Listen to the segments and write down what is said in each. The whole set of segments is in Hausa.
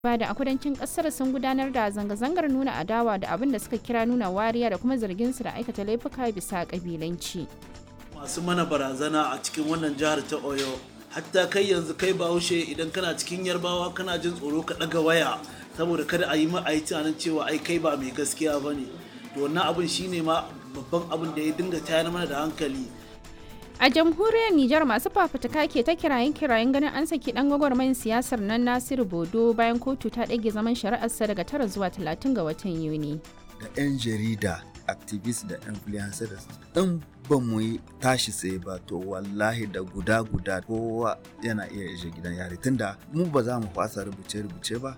da a kudancin kasar sun gudanar da zanga-zangar nuna adawa da abin da suka kira nuna wariya da kuma zargin su da aikata laifuka bisa kabilanci. masu mana barazana a cikin wannan jihar ta oyo hatta kai yanzu kai bahaushe idan kana cikin yarbawa kana jin tsoro ka ɗaga waya saboda kada a yi ma a yi tunanin cewa ai kai ba mai gaskiya ba ne to wannan abin shine ma babban abin da ya dinga tayar mana da hankali A jamhuriyar Nijar masu fafutuka ke ta kirayen kirayen ganin an saki dan gwagwarmayin siyasar nan Nasiru Bodo bayan kotu ta ɗage zaman shari'arsa daga tara zuwa talatin ga watan Yuni. da 'yan jarida activist da influencers in ba mu yi tashi tsaye ba to wallahi da guda guda kowa yana iya ishe gidan yari tunda mu ba za mu fasa rubuce-rubuce ba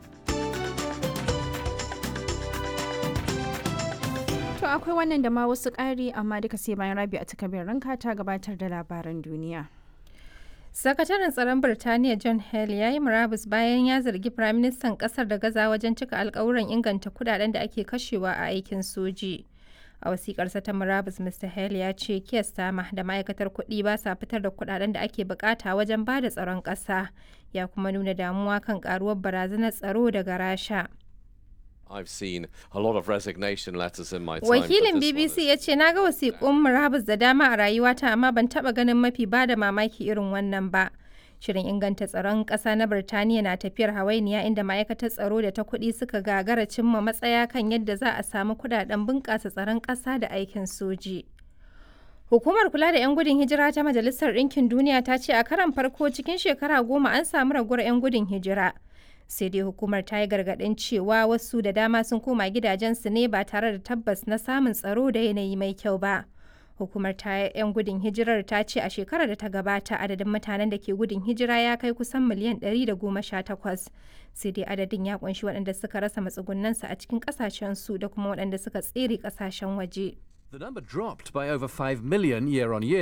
To akwai wannan da ma wasu ƙari amma duka sai bayan rabi a takabin ranka ta gabatar da labaran duniya. Sakataren tsaron Birtaniya John Hale ya yi murabus bayan ya zargi Firaministan ƙasar da gaza wajen cika alkawuran inganta kudaden da ake kashewa a aikin soji. A wasiƙarsa ta murabus Mr. Hale ya ce Keir Starmer da ma'aikatar kuɗi ba sa fitar da kudaden da ake bukata wajen ba da tsaron ƙasa. Ya kuma nuna damuwa kan ƙaruwar barazanar tsaro daga Rasha. I've seen a lot of resignation letters in my time. Wakilin but this one BBC is- ya ce na ga wasiƙun murabus da dama a rayuwata amma ban taɓa ganin mafi ba da mamaki irin wannan ba. Shirin inganta tsaron ƙasa na Birtaniya na tafiyar hawainiya inda ma'aikatar tsaro da ta kuɗi suka gagara cimma matsaya kan yadda za a samu kuɗaɗen bunƙasa tsaron ƙasa da aikin soji. Hukumar kula da 'yan gudun hijira ta Majalisar Ɗinkin Duniya ta ce a karan farko cikin shekara goma an samu raguwar 'yan gudun hijira. Sai dai hukumar ta yi gargaɗin cewa wasu da dama sun koma gidajensu ne ba tare da tabbas na samun tsaro da yanayi mai kyau ba. Hukumar ta 'yan gudun hijirar ta ce a shekarar da ta gabata adadin mutanen da ke gudun hijira ya kai kusan miliyan 118. Sai dai adadin ya kunshi waɗanda suka rasa matsugunansu a cikin ƙasashensu da kuma waɗanda suka tsere ƙasashen waje. The number dropped by over 5 million year on year.